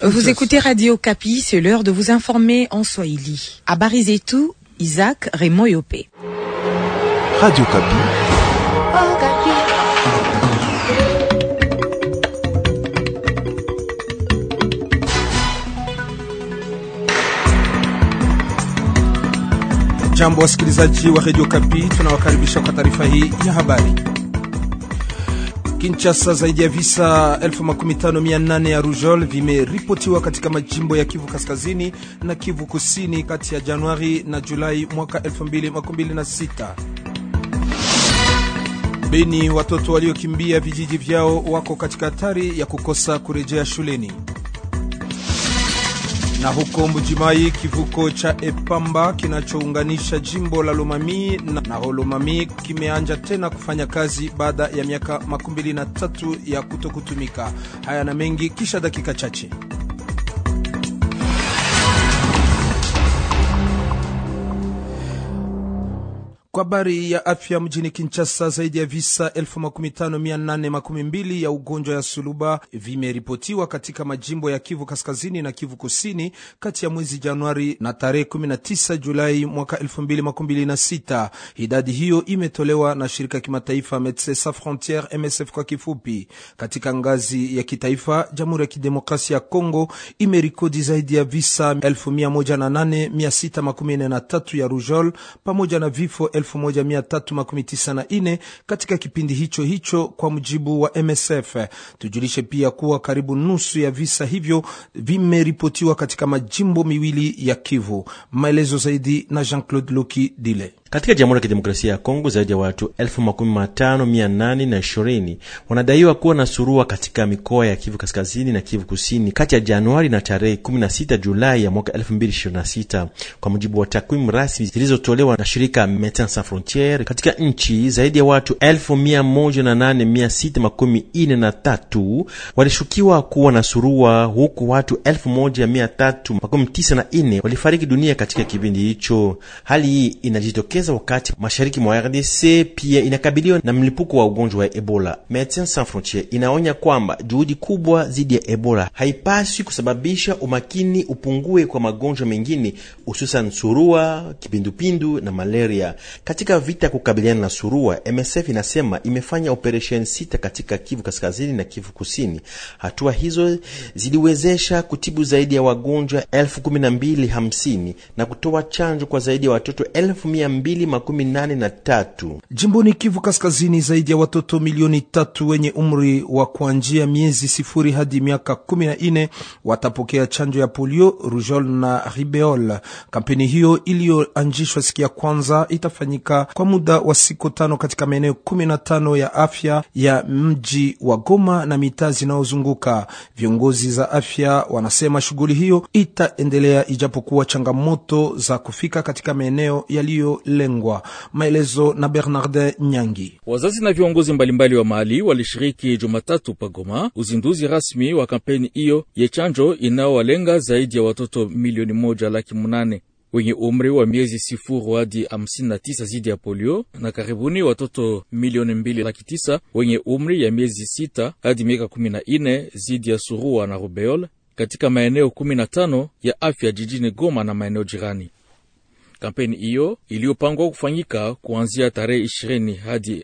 Vous écoutez Radio Kapi, c'est l'heure de vous informer en Swahili. Habari zetu, Isaac Raymond Yopé. Radio Kapi. Jambo wasikilizaji wa Radio Kapi, tunawakaribisha kwa taarifa hii ya habari. Kinshasa, zaidi ya visa 15800 ya rujol vimeripotiwa katika majimbo ya Kivu Kaskazini na Kivu Kusini kati ya Januari na Julai mwaka 2026. Beni, watoto waliokimbia vijiji vyao wako katika hatari ya kukosa kurejea shuleni. Na huko Mbujimai, kivuko cha Epamba kinachounganisha jimbo la Lomami na, na Holomami kimeanja tena kufanya kazi baada ya miaka makumi mbili na tatu ya kutokutumika. Haya na mengi kisha dakika chache. Kwa habari ya afya mjini Kinshasa, zaidi ya visa 15812 ya ugonjwa ya suluba vimeripotiwa katika majimbo ya Kivu Kaskazini na Kivu Kusini kati ya mwezi Januari na tarehe 19 Julai mwaka 2026. Idadi hiyo imetolewa na shirika kimataifa Medecins Sans Frontieres, MSF kwa kifupi. Katika ngazi ya kitaifa, Jamhuri ya Kidemokrasia ya Kongo imerikodi zaidi ya visa 108613 ya rujol pamoja na vifo 1394 katika kipindi hicho hicho kwa mujibu wa MSF. Tujulishe pia kuwa karibu nusu ya visa hivyo vimeripotiwa katika majimbo miwili ya Kivu. Maelezo zaidi na Jean-Claude Loki Dile. Katika Jamhuri ya Kidemokrasia ya Kongo zaidi ya watu elfu makumi matano mia nane na ishirini wanadaiwa kuwa na surua katika mikoa ya Kivu Kaskazini na Kivu Kusini kati ya Januari na tarehe 16 Julai ya mwaka 2026 kwa mujibu wa takwimu rasmi zilizotolewa na shirika Medecins Sans Frontieres. Katika nchi zaidi ya watu elfu mia moja na nane mia sita makumi ine na tatu walishukiwa kuwa na surua huku watu elfu moja mia tatu makumi tisa na ine walifariki dunia katika kipindi hicho. Hali hii inajitokeza wakati mashariki mwa RDC pia inakabiliwa na mlipuko wa ugonjwa wa Ebola. Medecins Sans Frontieres inaonya kwamba juhudi kubwa dhidi ya Ebola haipaswi kusababisha umakini upungue kwa magonjwa mengine hususan surua, kipindupindu na malaria. Katika vita ya kukabiliana na surua, MSF inasema imefanya operesheni sita katika Kivu Kaskazini na Kivu Kusini. Hatua hizo ziliwezesha kutibu zaidi ya wagonjwa elfu kumi na mbili hamsini na kutoa chanjo kwa zaidi ya watoto elfu mia mbili makumi nane na tatu. Jimboni Kivu Kaskazini, zaidi ya watoto milioni tatu wenye umri wa kuanzia miezi sifuri hadi miaka kumi na nne watapokea chanjo ya polio, rujol na ribeol. Kampeni hiyo iliyoanzishwa siku ya kwanza itafanyika kwa muda wa siku tano katika maeneo kumi na tano ya afya ya mji wa Goma na mitaa zinayozunguka. Viongozi za afya wanasema shughuli hiyo itaendelea ijapokuwa changamoto za kufika katika maeneo yaliyolengwa. Maelezo na Bernardin Nyangi. Wazazi na viongozi mbalimbali wa mahali walishiriki Jumatatu pagoma uzinduzi rasmi wa kampeni hiyo ya chanjo inayowalenga zaidi ya watoto milioni moja laki munane wenye umri wa miezi sifuru hadi hamsini na tisa zidi ya polio na karibuni watoto milioni mbili laki tisa wenye umri ya miezi sita hadi miaka kumi na ine zidi ya surua na rubeol katika maeneo kumi na tano ya afya jijini Goma na maeneo jirani. Kampeni hiyo iliyopangwa kufanyika kuanzia tarehe 20 hadi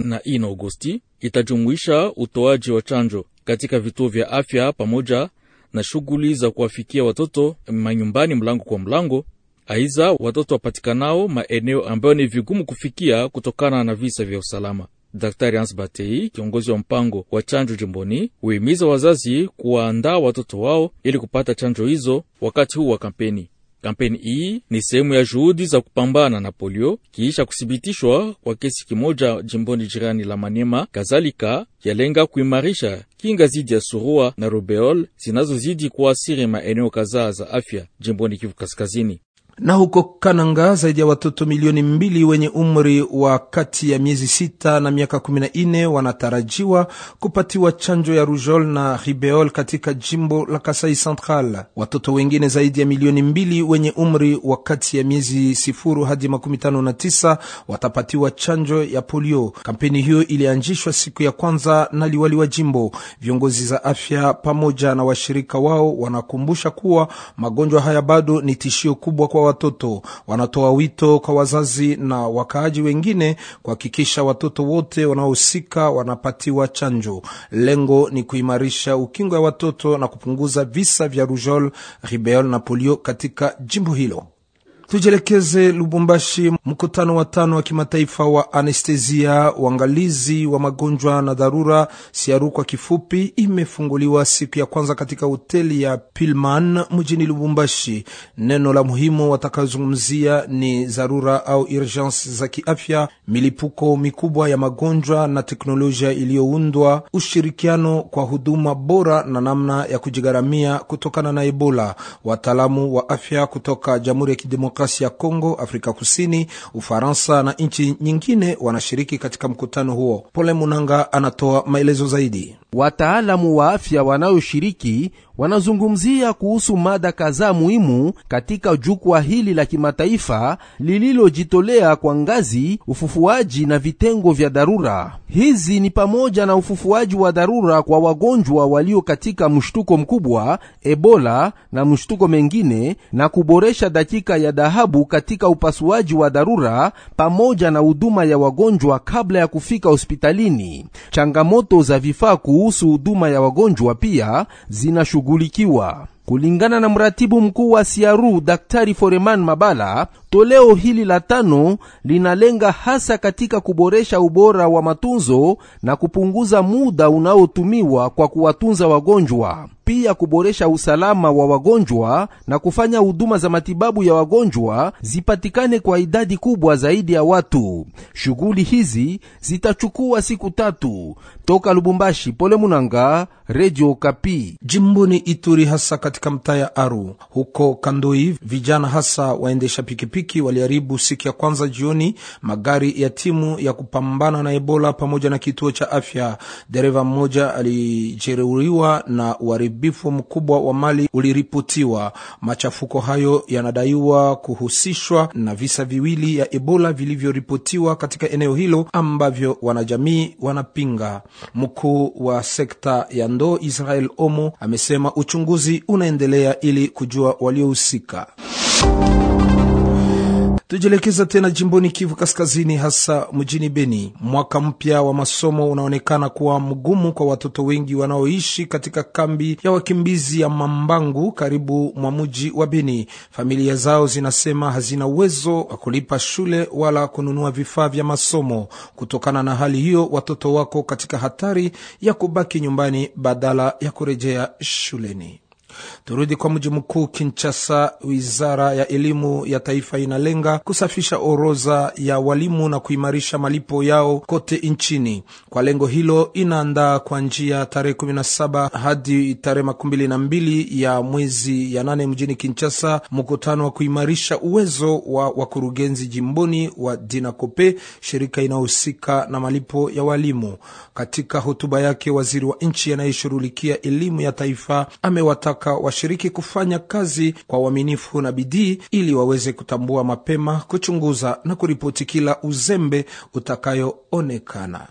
24 Agosti itajumuisha utoaji wa chanjo katika vituo vya afya pamoja na shughuli za kuwafikia watoto manyumbani mlango kwa mlango. Aiza, watoto wapatikanao maeneo ambayo ni vigumu kufikia kutokana na visa vya usalama. Daktari Hans Batei, kiongozi wa mpango wa chanjo jimboni, huhimiza wazazi kuwaandaa watoto wao ili kupata chanjo hizo wakati huu wa kampeni. Kampeni hii ni sehemu ya juhudi za kupambana na polio kiisha kuthibitishwa kwa kesi kimoja jimboni jirani la Maniema. Kadhalika yalenga kuimarisha kinga zidi ya surua na rubeol zinazozidi kuasiri maeneo kadhaa za afya jimboni Kivu Kaskazini. na huko Kananga zaidi ya watoto milioni mbili wenye umri wa kati ya miezi sita na miaka kumi na nne wanatarajiwa kupatiwa chanjo ya rujol na ribeol katika jimbo la Kasai Central. Watoto wengine zaidi ya milioni mbili wenye umri wa kati ya miezi sifuru hadi makumi tano na tisa watapatiwa chanjo ya polio. Kampeni hiyo ilianzishwa siku ya kwanza na liwali wa jimbo. Viongozi za afya pamoja na washirika wao wanakumbusha kuwa magonjwa haya bado ni tishio kubwa kwa watoto. Wanatoa wito kwa wazazi na wakaaji wengine kuhakikisha watoto wote wanaohusika wanapatiwa chanjo. Lengo ni kuimarisha ukingo wa watoto na kupunguza visa vya rujol, ribeol na polio katika jimbo hilo. Tujielekeze Lubumbashi. Mkutano wa tano wa kimataifa wa anestesia, uangalizi wa magonjwa na dharura, siaru kwa kifupi, imefunguliwa siku ya kwanza katika hoteli ya Pilman mjini Lubumbashi. Neno la muhimu watakazungumzia ni dharura au urgence za kiafya, milipuko mikubwa ya magonjwa na teknolojia iliyoundwa, ushirikiano kwa huduma bora na namna ya kujigharamia kutokana na Ebola. Wataalamu wa afya kutoka Jamhuri ya Kidemokrasia ya Kongo, Afrika Kusini, Ufaransa na nchi nyingine wanashiriki katika mkutano huo. Pole Munanga anatoa maelezo zaidi. Wataalamu wa afya wanayoshiriki wanazungumzia kuhusu mada kadhaa muhimu katika jukwaa hili la kimataifa lililojitolea kwa ngazi, ufufuaji na vitengo vya dharura. Hizi ni pamoja na ufufuaji wa dharura kwa wagonjwa walio katika mshtuko mkubwa, Ebola na mshtuko mengine, na kuboresha dakika ya dhahabu katika upasuaji wa dharura pamoja na huduma ya wagonjwa kabla ya kufika hospitalini. Changamoto za vifaa kuhusu huduma ya wagonjwa pia zinashughulikiwa. Kulingana na mratibu mkuu wa Siaru Daktari Foreman Mabala, toleo hili la tano linalenga hasa katika kuboresha ubora wa matunzo na kupunguza muda unaotumiwa kwa kuwatunza wagonjwa, pia kuboresha usalama wa wagonjwa na kufanya huduma za matibabu ya wagonjwa zipatikane kwa idadi kubwa zaidi ya watu. Shughuli hizi zitachukua siku tatu. Toka Lubumbashi, Pole Munanga, Radio Kapi. Jimboni Ituri, hasa katika mtaa ya Aru huko Kandoi, vijana hasa waendesha pikipiki waliharibu siku ya kwanza jioni magari ya timu ya kupambana na Ebola pamoja na kituo cha afya. Dereva mmoja alijeruhiwa na uharibifu mkubwa wa mali uliripotiwa. Machafuko hayo yanadaiwa kuhusishwa na visa viwili ya Ebola vilivyoripotiwa katika eneo hilo ambavyo wanajamii wanapinga. Mkuu wa sekta ya ndoo Israel Omo amesema uchunguzi unaendelea ili kujua waliohusika. Tujielekeza tena jimboni Kivu Kaskazini, hasa mjini Beni. Mwaka mpya wa masomo unaonekana kuwa mgumu kwa watoto wengi wanaoishi katika kambi ya wakimbizi ya Mambangu karibu mwa mji wa Beni. Familia zao zinasema hazina uwezo wa kulipa shule wala kununua vifaa vya masomo. Kutokana na hali hiyo, watoto wako katika hatari ya kubaki nyumbani badala ya kurejea shuleni. Turudi kwa mji mkuu Kinshasa. Wizara ya elimu ya taifa inalenga kusafisha orodha ya walimu na kuimarisha malipo yao kote nchini. Kwa lengo hilo, inaandaa kwa njia tarehe 17 hadi tarehe makumi mbili na mbili ya mwezi ya nane mjini Kinshasa mkutano wa kuimarisha uwezo wa wakurugenzi jimboni wa Dinakope, shirika inayohusika na malipo ya walimu. Katika hotuba yake, waziri wa nchi anayeshughulikia elimu ya taifa amewataka washiriki kufanya kazi kwa uaminifu na bidii ili waweze kutambua mapema, kuchunguza na kuripoti kila uzembe utakayoonekana.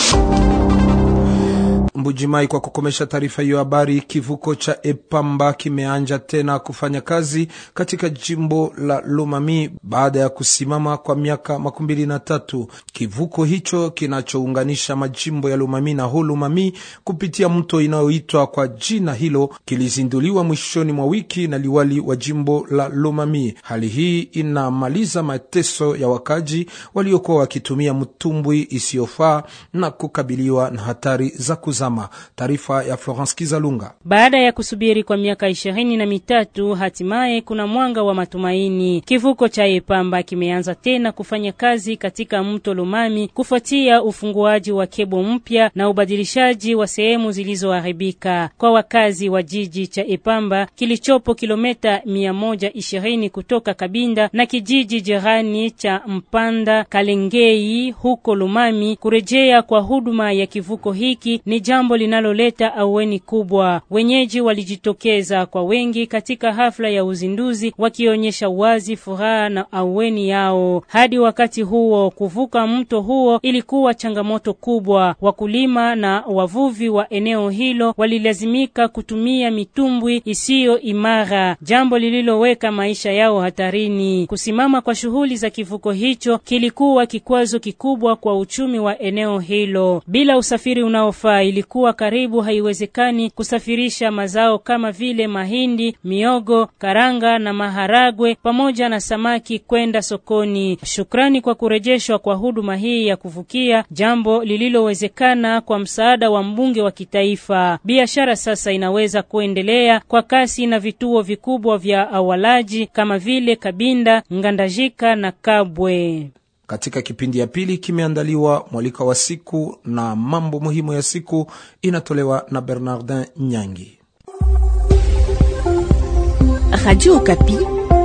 Mbujimai. Kwa kukomesha taarifa hiyo habari, kivuko cha Epamba kimeanja tena kufanya kazi katika jimbo la Lomami baada ya kusimama kwa miaka makumi mbili na tatu. Kivuko hicho kinachounganisha majimbo ya Lomami na Holomami kupitia mto inayoitwa kwa jina hilo kilizinduliwa mwishoni mwa wiki na liwali wa jimbo la Lomami. Hali hii inamaliza mateso ya wakaji waliokuwa wakitumia mtumbwi isiyofaa na kukabiliwa na hatari za kuzama. usalama. Taarifa ya Florence Kizalunga. Baada ya kusubiri kwa miaka ishirini na mitatu hatimaye kuna mwanga wa matumaini. Kivuko cha Epamba kimeanza tena kufanya kazi katika mto Lumami kufuatia ufunguaji wa kebo mpya na ubadilishaji wa sehemu zilizoharibika. Kwa wakazi wa jiji cha Epamba kilichopo kilomita mia moja ishirini kutoka Kabinda na kijiji jirani cha Mpanda Kalengei huko Lumami, kurejea kwa huduma ya kivuko hiki ni jambo linaloleta aweni kubwa. Wenyeji walijitokeza kwa wengi katika hafla ya uzinduzi wakionyesha wazi furaha na aweni yao. Hadi wakati huo, kuvuka mto huo ilikuwa changamoto kubwa. Wakulima na wavuvi wa eneo hilo walilazimika kutumia mitumbwi isiyo imara, jambo lililoweka maisha yao hatarini. Kusimama kwa shughuli za kivuko hicho kilikuwa kikwazo kikubwa kwa uchumi wa eneo hilo. Bila usafiri unaofaa, ilikuwa karibu haiwezekani kusafirisha mazao kama vile mahindi, miogo, karanga na maharagwe pamoja na samaki kwenda sokoni. Shukrani kwa kurejeshwa kwa huduma hii ya kuvukia, jambo lililowezekana kwa msaada wa mbunge wa kitaifa. Biashara sasa inaweza kuendelea kwa kasi na vituo vikubwa vya awalaji kama vile Kabinda, Ngandajika na Kabwe. Katika kipindi ya pili kimeandaliwa mwalika wa siku na mambo muhimu ya siku inatolewa na Bernardin Nyangi. Radio Okapi.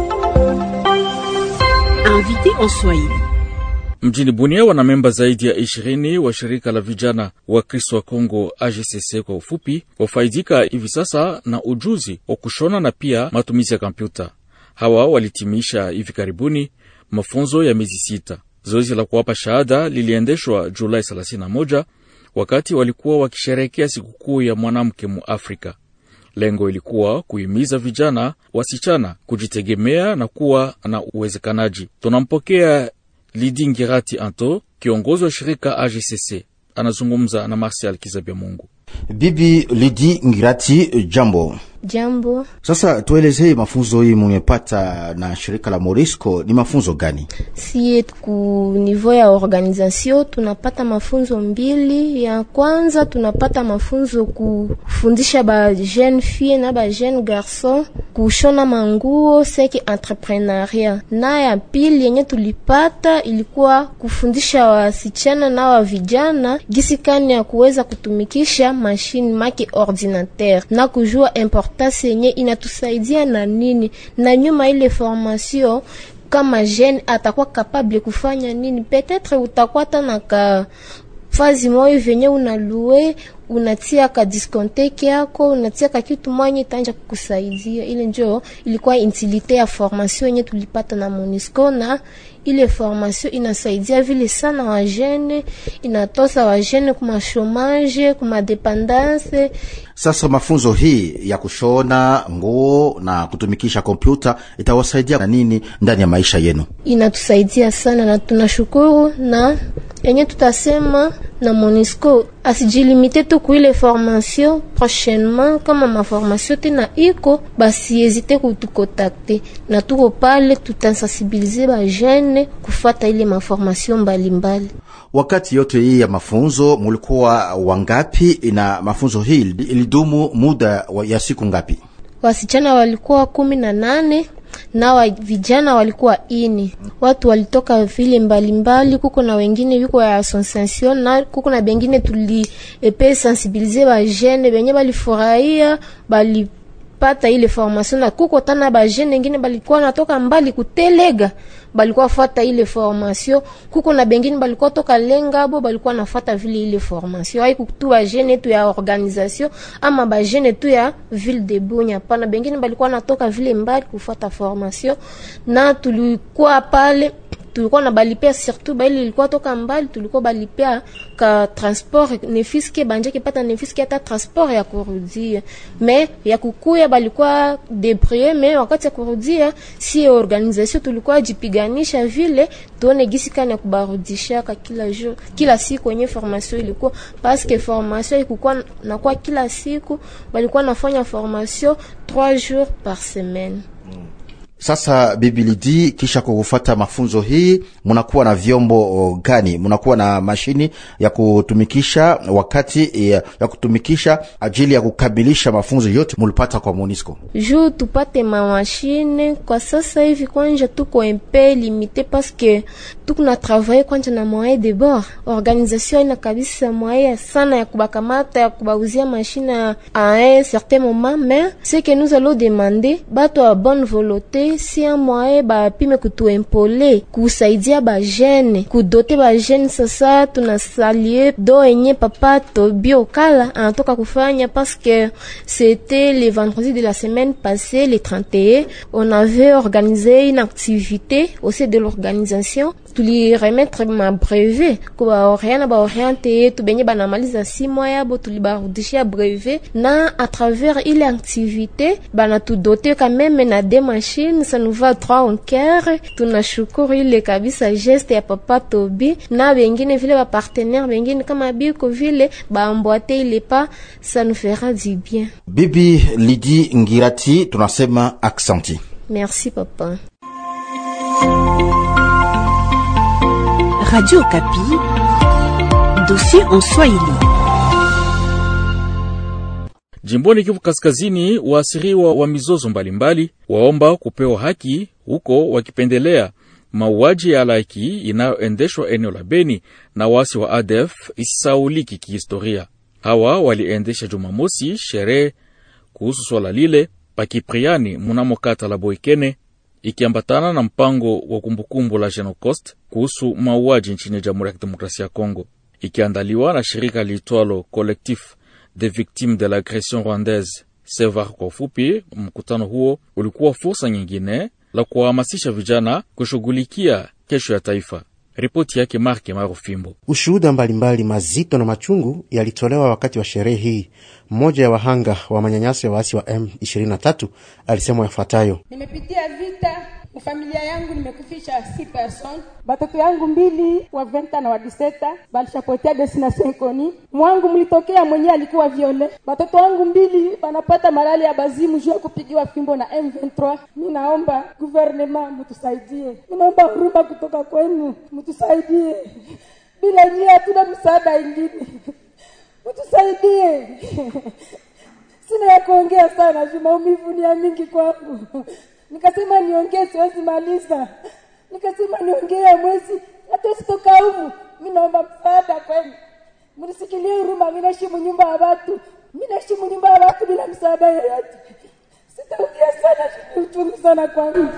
Invité en Swahili. Mjini Bunia wana memba zaidi ya ishirini wa shirika la vijana wa Kristo wa Kongo AGCC kwa ufupi, wafaidika hivi sasa na ujuzi wa kushona na pia matumizi ya kompyuta. Hawa walitimisha hivi karibuni mafunzo ya miezi sita. Zoezi la kuwapa shahada liliendeshwa Julai 31 wakati walikuwa wakisherehekea sikukuu ya mwanamke mu Afrika. Lengo ilikuwa kuhimiza vijana wasichana kujitegemea na kuwa na uwezekanaji. Tunampokea Lidi Ngirati Anto, kiongozi wa shirika AGCC, anazungumza na Marsial Kizabia Mungu. Bibi Lidi Ngirati, jambo. Jambo. Sasa tuelezee mafunzo hii mumepata na shirika la Morisco ni mafunzo gani? Sie ku niveau ya organisation tunapata mafunzo mbili. Ya kwanza tunapata mafunzo kufundisha ba jeune fille na ba jeune garçon kushona manguo seki entrepreneuria, na ya pili yenye tulipata ilikuwa kufundisha wasichana na wa vijana gisi kani ya kuweza kutumikisha mashine maki ordinateur na kujua importance yenye inatusaidia na nini, na nyuma ile formation kama jeune atakuwa capable kufanya nini, peut-être utakuwa tana ka fazi moyo venye unalue unatia ka diskonteke yako unatia ka kitu mwanye tanja kukusaidia. Ile njo ilikuwa utilite ya formation yenye tulipata na Monisco, na ile formation inasaidia vile sana wajene, inatosa wajene kuma chomage kuma dependance. Sasa mafunzo hii ya kushona nguo na kutumikisha kompyuta itawasaidia na nini ndani ya maisha yenu? Inatusaidia sana na tunashukuru, na yenye tutasema na Monisco asijilimite tu kuile formation prochainement, kama maformation tena iko basi ezite kutukontakte na tuko pale, tutasensibilize ba jeune kufata ile maformation mbalimbali. Wakati yote hii ya mafunzo mulikuwa wangapi, na mafunzo hii ilidumu muda ya siku ngapi? Wasichana walikuwa kumi na nane na wa vijana walikuwa ini. Watu walitoka vile mbalimbali, kuko na wengine viko ya association na kuko na bengine tuli epe sensibiliser ba jeune benye balifurahia bali pata ile formation na kuko tana ba jeune wengine balikuwa natoka mbali kutelega balikuwa fata ile formation. Kuko na bengine balikuwa toka Lengabo balikuwa nafata vile ile formation. Hai kutu ba jeune tu ya organisation ama ba jeune tu ya ville de Bunya, pana bengine balikuwa natoka vile mbali kufata formation, na tulikuwa pale tulikuwa na balipea surtout baili ilikuwa toka mbali, tulikuwa balipea ka transport nefiske banjeke pata nefiske hata transport ya kurudia, me ya kukuya balikuwa debrie, me wakati ya kurudia si organisation tulikuwa jipiganisha vile tuone gisi kana ya kubarudishaka kila jour kila siku yenye formation ilikuwa, parce que formation ilikuwa na kwa kila siku balikuwa nafanya formation 3 jours par semaine. Sasa Bibi Lidi, kisha kufata mafunzo hii, munakuwa na vyombo gani? Munakuwa na mashini ya kutumikisha wakati ya, ya kutumikisha ajili ya kukamilisha mafunzo yote mulipata kwa Monisco? juu tupate mamashine kwa sasa hivi, kwanja tuko mpe limite paske tuko na travaye kwanja na moyen de bord. Organisation ina kabisa moyen sana ya kubakamata ya kubauzia mashine a un certain moment, mais ce que nous allons demander bato ya bonne volonté si un moyen bapime kutuempole kusaidia bajene kudote bajene. Sasa tunasalie do enye papa Tobi Okala anatoka kufanya parce que c'était le vendredi de la semaine passée le 31 on avait organisé une activité au sein de l'organisation tuliremettre ma brevet kubaoriana baoriente yetu benye banamaliza si mois yabo tulibarudishia brevet na à travers ile activité banatudote quand même na deux machines ça nous va trois en cœur tunashukuru ile kabisa geste ya papa Tobi na bengine vile ba partenaire bengine kama biko vile baambwate ile pas ça nous fera du bien Bibi Lidi Ngirati, tunasema aksanti. merci papa Radio Kapi, dossier en Swahili. Jimboni Kivu Kaskazini, waasiriwa wa mizozo mbalimbali waomba kupewa haki huko, wakipendelea mauaji ya halaiki inayoendeshwa eneo la Beni na wasi wa ADF isisauliki kihistoria. Hawa waliendesha Jumamosi sherehe kuhusu swala lile pakipriani munamo kata la Boikene, ikiambatana na mpango wa kumbukumbu la Genocost kuhusu mauaji nchini Jamhuri ya Kidemokrasia ya Kongo, ikiandaliwa na shirika liitwalo Collectif des Victimes de l'Agression Rwandaise SEVAR kwa ufupi. Mkutano huo ulikuwa fursa nyingine la kuwahamasisha vijana kushughulikia kesho ya taifa. Ripoti yake Marke Marufimbo. Ushuhuda mbalimbali mazito na machungu yalitolewa wakati wa sherehe hii. Mmoja ya wahanga wa manyanyaso ya waasi wa M23 alisema yafuatayo: nimepitia vita mufamilia yangu nimekufisha si person batoto yangu mbili wa venta na wa diseta balishapotea destination koni mwangu mlitokea mwenyewe alikuwa viole batoto wangu mbili banapata malali ya bazimu juu ya kupigiwa fimbo na M23. Mi naomba guvernema mutusaidie, mi naomba huruma kutoka kwenu, mutusaidie. Bila nyie hatuna msaada ingine, mutusaidie. Sina ya kuongea sana juu maumivu ni ya mingi kwangu. Nikasema niongee, siwezi maliza. Nikasema niongee ya mwezi hata sitoka humu. Mi naomba msaada kwenu, mnisikilie huruma. Mi naishi nyumba ya watu, mi naishi nyumba ya watu bila msaada yoyote. Sitaongea sana, ni uchungu sana kwangu.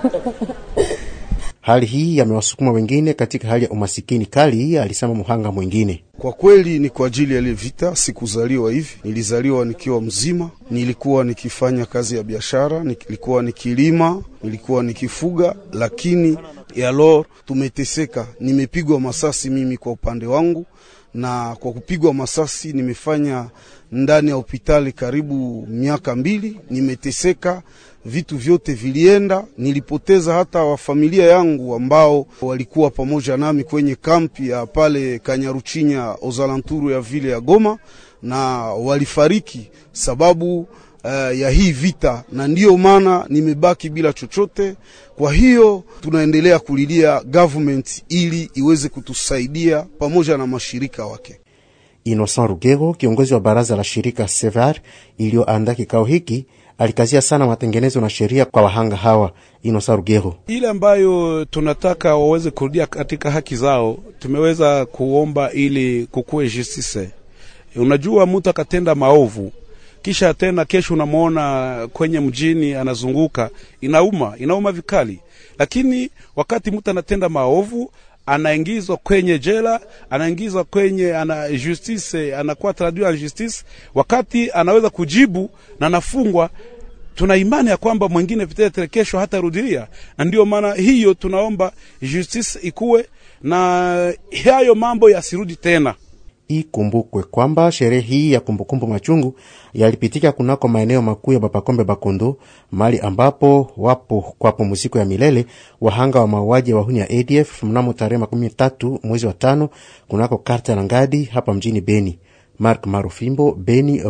Hali hii yamewasukuma wengine katika hali ya umasikini kali, alisema muhanga mwingine. Kwa kweli ni kwa ajili ya ile vita. Sikuzaliwa hivi, nilizaliwa nikiwa mzima. Nilikuwa nikifanya kazi ya biashara, nilikuwa nikilima, nilikuwa nikifuga, lakini yalor tumeteseka. Nimepigwa masasi mimi kwa upande wangu, na kwa kupigwa masasi nimefanya ndani ya hospitali karibu miaka mbili. Nimeteseka, vitu vyote vilienda. Nilipoteza hata wafamilia yangu ambao walikuwa pamoja nami kwenye kampi ya pale Kanyaruchinya ozalanturu ya vile ya Goma, na walifariki sababu uh, ya hii vita, na ndiyo maana nimebaki bila chochote. Kwa hiyo tunaendelea kulilia government ili iweze kutusaidia pamoja na mashirika wake. Innocent Rugero, kiongozi wa baraza la shirika Sevar iliyoandaa kikao hiki, alikazia sana matengenezo na sheria kwa wahanga hawa. Innocent Rugero: ile ambayo tunataka waweze kurudia katika haki zao, tumeweza kuomba ili kukuwe justice. Unajua, mtu akatenda maovu kisha tena kesho unamwona kwenye mjini anazunguka, inauma, inauma vikali. Lakini wakati mtu anatenda maovu anaingizwa kwenye jela, anaingizwa kwenye ana justice, anakuwa traduit en justice, wakati anaweza kujibu na anafungwa. Tuna imani ya kwamba mwingine vitetere kesho hata rudilia, na ndio maana hiyo tunaomba justice ikuwe na hayo mambo yasirudi tena. Ikumbukwe kwamba sherehe hii ya kumbukumbu machungu yalipitika kunako maeneo makuu ya Bapakombe Bakundu, mali ambapo wapo kwa pumziko ya milele wahanga wa mauaji ya wahuni ya ADF mnamo tarehe makumi tatu mwezi wa tano kunako karta la Ngadi hapa mjini Beni. Mark Marufimbo, Beni, Radio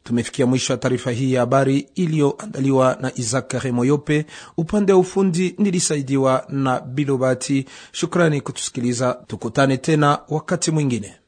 Tumefikia mwisho wa taarifa hii ya habari iliyoandaliwa na Isaac Remoyope. Upande wa ufundi nilisaidiwa na Bilobati. Shukrani kutusikiliza, tukutane tena wakati mwingine.